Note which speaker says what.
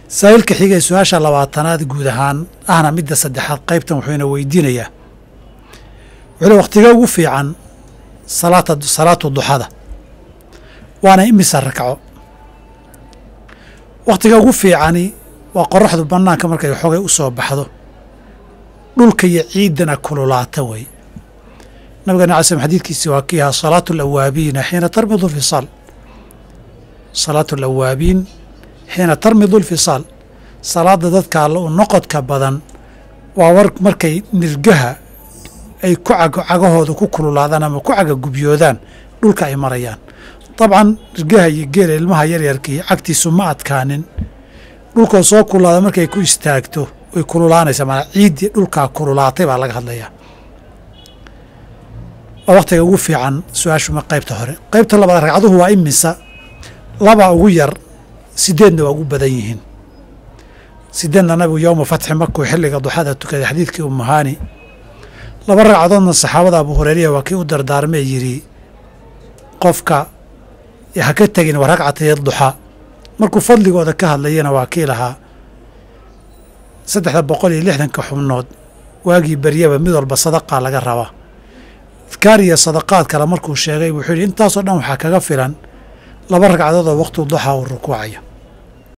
Speaker 1: saa'ilka xigay su-aasha labaatanaad guud ahaan ahna midda saddexaad qaybtan wuxuu ina weydiinayaa wuxuu le wakhtiga ugu fiican salaata salaatu duxada waana imisa rakco wakhtiga ugu fiicani waa qoraxdu bannaanka markay xogay u soo baxdo dhulka iyo ciiddana kululaata wey nabigana ala slm xadiidkiisi waa kii ahaa salaatu alawaabiina xiina tarmidu lfisaal salaatu alawaabiin xiina tarmidu lfisaal salaada dadka alla u noqodka badan waa war markay nirgaha ay ku cagahooda ku kululaadaan ama ku cagagubyoodaan dhulka ay marayaan dabcan nirgaha iyo geela ilmaha yaryarkii cagtiisu ma adkaanin dhulkoo soo kululaada markay ku istaagto way kululaanaysaa maanaa ciiddii dhulkaa kululaatay baa laga hadlayaa waa wakhtiga ugu fiican su-aashuma qaybta hore qaybta labaad ragcaduhu waa imisa laba ugu yar sideedna waa ugu badan yihiin sideedna nabigu yowma fatxi markuu xilliga duxada tukaday xadiidkii umuhaani laba ragcadoodna saxaabada abu hureyriya waa kii u dardaarmee yidhi qofka ha ka tegin wa ragcatay duxa markuu fadligooda ka hadlayana waa kii lahaa saddexda boqol iyo lixdanka xubnood waagii beryaba mid walba sadaqaa laga rabaa adkaar iyo sadaqaad kale markuu sheegay wuxuu yidhi intaasoo dhan waxaa kaga filan laba ragcadood oo waqtu duxa uu rukuucaya